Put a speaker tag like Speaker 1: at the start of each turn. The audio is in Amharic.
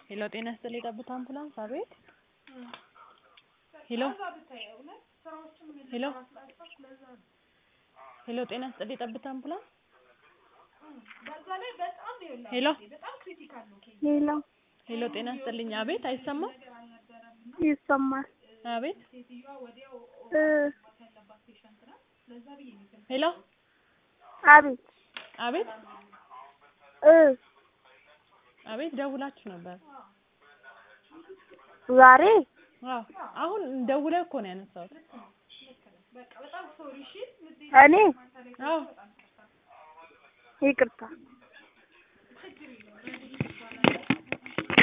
Speaker 1: ሄሎ ጤና ይስጥልኝ የጠብታ አምቡላንስ አቤት ሄሎ ሄሎ ሄሎ ጤና ይስጥልኝ የጠብታ አምቡላንስ ሄሎ
Speaker 2: ሄሎ
Speaker 1: ሄሎ ጤና ይስጥልኝ አቤት አይሰማም
Speaker 2: ይሰማል
Speaker 1: አቤት
Speaker 2: እ
Speaker 1: ሄሎ
Speaker 2: አቤት
Speaker 1: አቤት
Speaker 2: እ
Speaker 1: አቤት ደውላችሁ ነበር
Speaker 2: ዛሬ
Speaker 1: አዎ አሁን ደውለህ እኮ ነው ያነሳሁት
Speaker 2: እኔ
Speaker 1: አዎ
Speaker 2: ይቅርታ